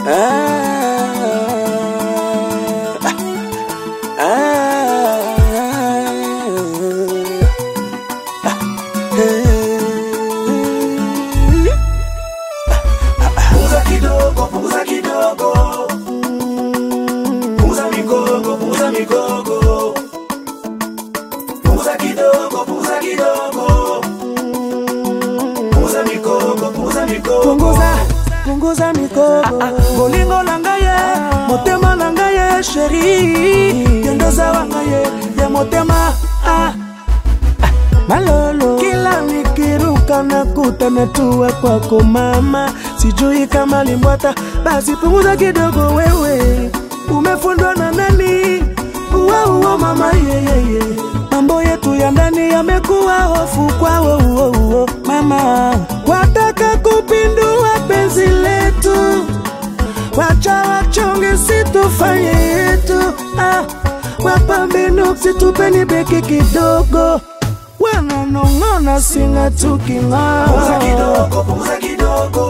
Punguza kidogo, punguza kidogo. Punguza migogo, punguza migogo. Punguza kidogo, punguza kidogo. Punguza migogo, punguza migogo. punguza punguza mikogo bolingo na ngai ye motema na ngai ye sheri yendozawa ngai ye ya motema ah. malolo kila nikiruka nakutana tuwa kwako mama sijui kama limbwata basi punguza kidogo wewe umefundwa na nani uwauo mama yeyeye mambo yetu ya ndani yamekuwa hofu kwao uo uo mama wataka kupindua penzi letu wacha wachonge situfanye yetu ah, wapambe nuksi tupeni beki kidogo wananong'ona singa Punguza tuking'aa kidogo, punguza kidogo.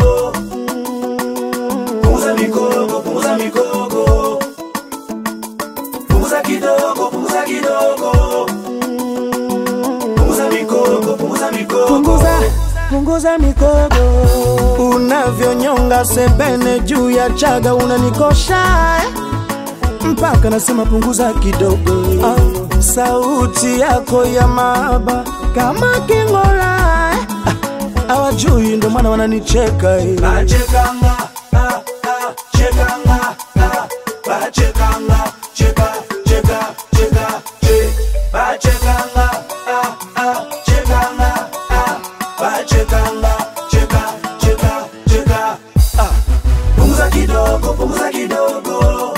Punguza migogo, punguza migogo. Punguza kidogo, punguza kidogo. Punguza migogo, punguza migogo. punguza punguza mikogo unavyonyonga sebene juu ya chaga unanikosha eh? mpaka nasema punguza kidogo ah, sauti yako ya mahaba kama kingola eh? ah, awajui ndo maana wananicheka eh. Bachekanga, ah, ah, chekanga, ah, bachekanga, cheka, cheka, cheka, che. Bachekanga, ah, ah, chekanga, ah, bachekanga, cheka, cheka, cheka, ah. Punguza kidogo, punguza kidogo.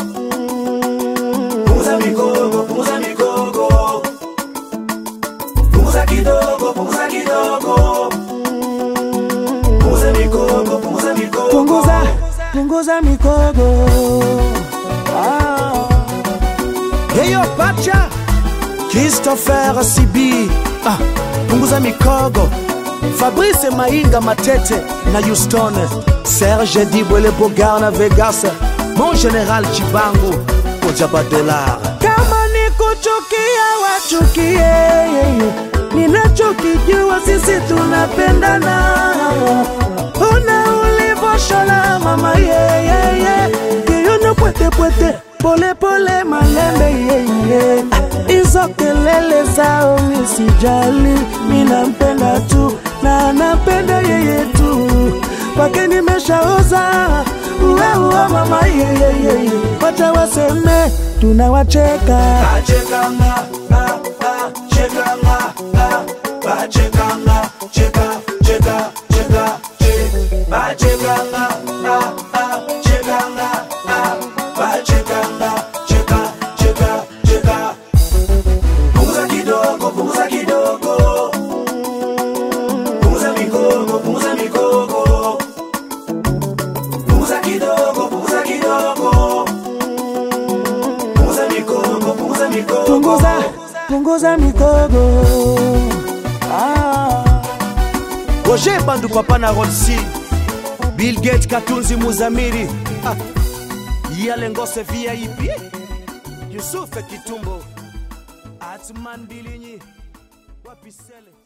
Punguza migogo, punguza migogo. Punguza kidogo, punguza kidogo. Punguza migogo, punguza migogo. punguza punguza mikogo ah. heyo pacha christopher sibi ah. punguza mikogo fabrice mainga matete na houston serge dibwele bogar na vegas mon général chibangu ojaba dolar kama ni kuchukia wachukie ninachokijua sisi tunapendana una ulivoshola mama yeyeye kiyono pwetepwete polepole malembe yeye hizo kelele zao misijali minampenda tu na napenda yeye tu kwake nimeshaoza uweua mama yeyeye wacha waseme tunawacheka Bachekanga, ah, ah, chekanga, ah, bachekanga, cheka, cheka, cheka, che. Bachekanga, ah, ah, chekanga, ah, bachekanga, cheka, cheka, cheka. Punguza kidogo, punguza kidogo. Punguza migogo, punguza migogo. Punguza kidogo, punguza kidogo. Punguza migogo, punguza migogo. punguza punguza mikogo ah. roger bandu papa na rolsi bill gate katunzi muzamiri ah. yalengose vip yusufe kitumbo atman bilinyi wapisele